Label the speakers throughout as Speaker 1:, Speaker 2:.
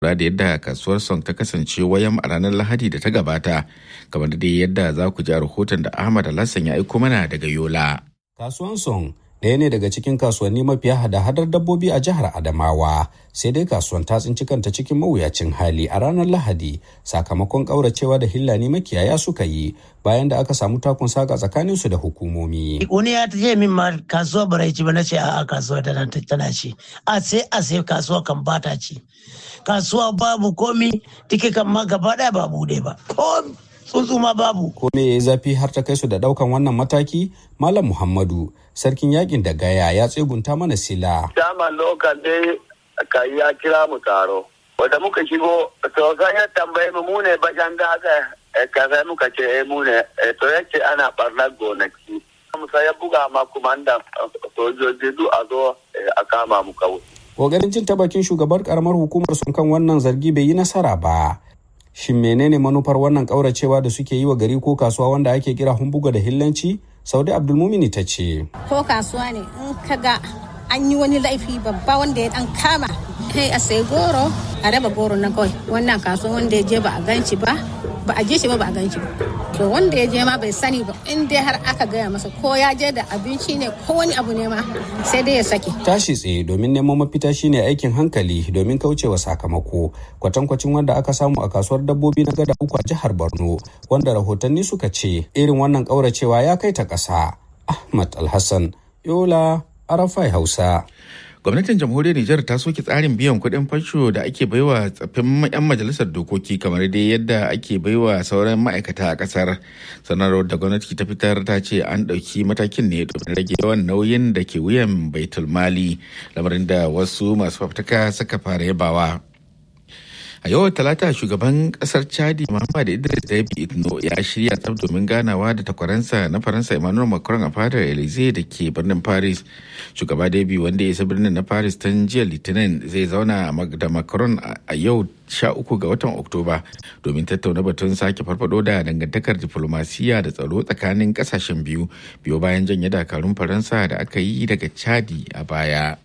Speaker 1: da yadda kasuwar song ta kasance wayan a ranar lahadi da ta gabata kamar da yadda za ku ji a rahoton da ahmad alhassan ya aiko mana daga yola
Speaker 2: kasuwan song ɗaya ne daga cikin kasuwanni mafiya hada-hadar dabbobi a jihar adamawa sai dai kasuwan ta tsinci kanta cikin mawuyacin hali a ranar lahadi sakamakon ƙauracewa da hillani makiyaya suka yi bayan da aka samu takun saka tsakanin su da hukumomi
Speaker 3: wani ya ce min ma kasuwa bara ci ba na ce a kasuwa tana ci a sai a sai kasuwa kan bata ci kasuwa babu komi tike kan ma gaba ɗaya ba bude ba ko tsuntsu ma babu
Speaker 2: ko me yayi zafi har ta kai su da daukan wannan mataki malam muhammadu sarkin yakin da gaya ya tsegunta mana sila
Speaker 4: dama lokal dai ka ya kira mu taro wanda muka shigo to sai ya tambaye mu mu ne bajan da aka kaza muka ce eh mu ne to yace ana barnar gonaki musa ya buga ma kumandan sojoji duk a zo a kama mu kawai
Speaker 2: kokarin jin ta bakin shugabar karamar hukumar sun kan wannan zargi bai yi nasara ba shin menene manufar wannan kauracewa da suke yi wa gari ko kasuwa wanda ake kira humbuga da hillanci saudi abdulmumini ta ce
Speaker 5: ko kasuwa ne in ka ga an yi wani laifi babba wanda ya dan kama kai a sai goro a raba goro na kawai wannan kasuwa wanda ya je ba a ganci ba ba a je shi ba ba a ganci ba to wanda ya je ma bai sani ba in dai har aka gaya masa ko ya je da abinci ne ko wani abu ne ma sai dai ya sake
Speaker 2: tashi tsaye domin neman mafita shine aikin hankali domin kaucewa sakamako kwatankwacin wanda aka samu a kasuwar dabbobi na gada uku a jihar borno wanda rahotanni suka ce irin wannan kauracewa ya kai ta ƙasa ahmad alhassan yola arafai hausa
Speaker 1: gwamnatin jamhuriyar Nijar ta soke tsarin biyan kuɗin fansho da ake baiwa tsaffin 'yan majalisar dokoki kamar dai yadda ake baiwa sauran ma'aikata a ƙasar sanarwar da gwamnati ta fitar ta ce an ɗauki matakin ne domin rage yawan nauyin da ke wuyan baitul mali lamarin da wasu masu fafutuka suka fara yabawa a yau talata shugaban kasar chadi muhammad idris dabi itno ya shirya tsab domin ganawa da takwaransa na faransa emmanuel macron a fadar elysee da ke birnin paris shugaba dabi wanda ya isa birnin na paris tun jiya litinin zai zauna da macron a yau sha uku ga watan oktoba domin tattauna batun sake farfado da dangantakar diflomasiyya da tsaro tsakanin kasashen biyu biyo bayan janye dakarun faransa da aka yi daga chadi a baya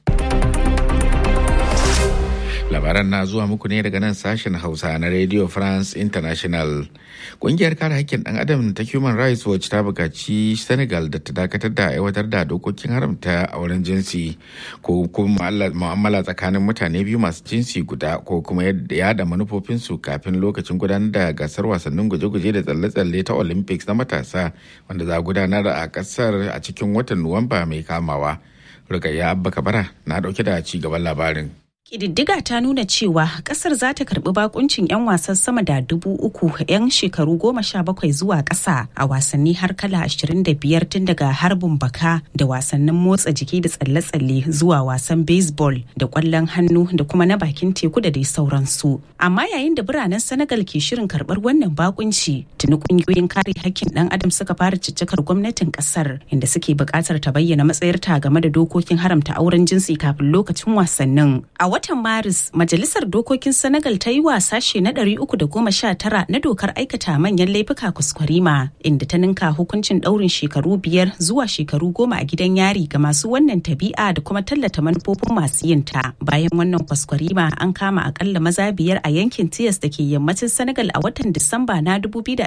Speaker 1: labaran na zuwa muku ne daga nan sashen hausa na radio france international kungiyar kare hakkin dan adam ta human rights watch ta bukaci senegal da ta dakatar da aiwatar da dokokin haramta auren jinsi ko kuma mu'amala tsakanin mutane biyu masu jinsi guda ko kuma yada manufofinsu kafin lokacin gudanar da gasar wasannin guje-guje da tsalle-tsalle ta olympics na matasa wanda za a gudanar a kasar a cikin watan nuwamba mai kamawa rukayya abba kabara na dauke da ci gaban labarin
Speaker 6: Ƙididdiga ta nuna cewa ƙasar za ta karɓi bakuncin 'yan wasan sama da dubu uku 'yan shekaru goma sha bakwai zuwa ƙasa a wasanni har kala ashirin da biyar tun daga harbin baka da wasannin motsa jiki da tsalle-tsalle zuwa wasan baseball da ƙwallon hannu da kuma na bakin teku da dai sauransu. Amma yayin da biranen Senegal ke shirin karɓar wannan bakunci, tuni ƙungiyoyin kare hakkin ɗan adam suka fara ciccikar gwamnatin ƙasar inda suke buƙatar ta bayyana matsayarta game da dokokin haramta auren jinsi kafin lokacin wasannin. A watan Maris, Majalisar Dokokin Senegal ta yi wa sashe na 319 na dokar aikata manyan laifuka kuskurima, inda ta ninka hukuncin ɗaurin shekaru biyar zuwa shekaru goma a gidan yari ga masu wannan tabi'a da kuma tallata manufofin masu yin ta. Bayan wannan kuskurima an kama akalla maza biyar a yankin Tiyas da ke yammacin Senegal a watan Disamba na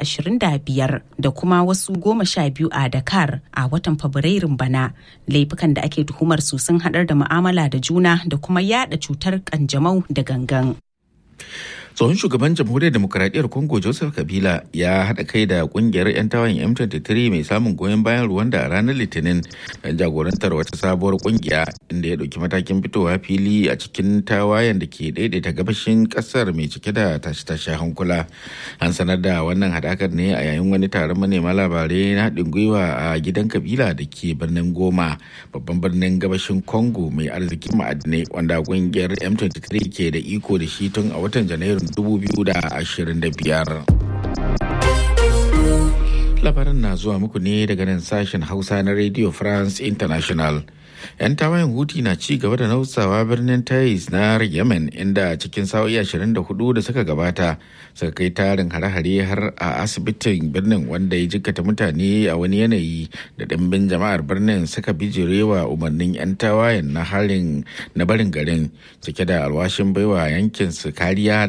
Speaker 6: 2025 da kuma wasu goma sha biyu a Dakar a watan Fabrairun bana. Laifukan da ake tuhumar su sun haɗar da mu'amala da juna da kuma yada cutar kanjamau da gangan.
Speaker 1: tsohon shugaban jamhuriyar demokuraɗiyyar congo joseph kabila ya haɗa kai da ƙungiyar 'yan tawayen m23 mai samun goyon bayan rwanda a ranar litinin don jagorantar wata sabuwar ƙungiya inda ya ɗauki matakin fitowa fili a cikin tawayen da ke daidaita gabashin ƙasar mai cike da tashe-tashe hankula an sanar da wannan haɗakar ne a yayin wani taron manema labarai na haɗin gwiwa a gidan kabila da ke birnin goma babban birnin gabashin congo mai arzikin ma'adinai wanda ƙungiyar m23 ke da iko da shi tun a watan janairun 2025. labaran na zuwa muku ne daga nan sashen hausa na radio france international 'yan tawayen huti na ci gaba da nausawa birnin tais na yemen inda cikin sa'o'i 24 da suka gabata suka kai tarin hare-hare har a asibitin birnin wanda ya jikkata mutane a wani yanayi da ɗimbin jama'ar birnin suka bijirewa umarnin 'yan tawayen na harin na barin garin cike da alwashin baiwa yankin su kariya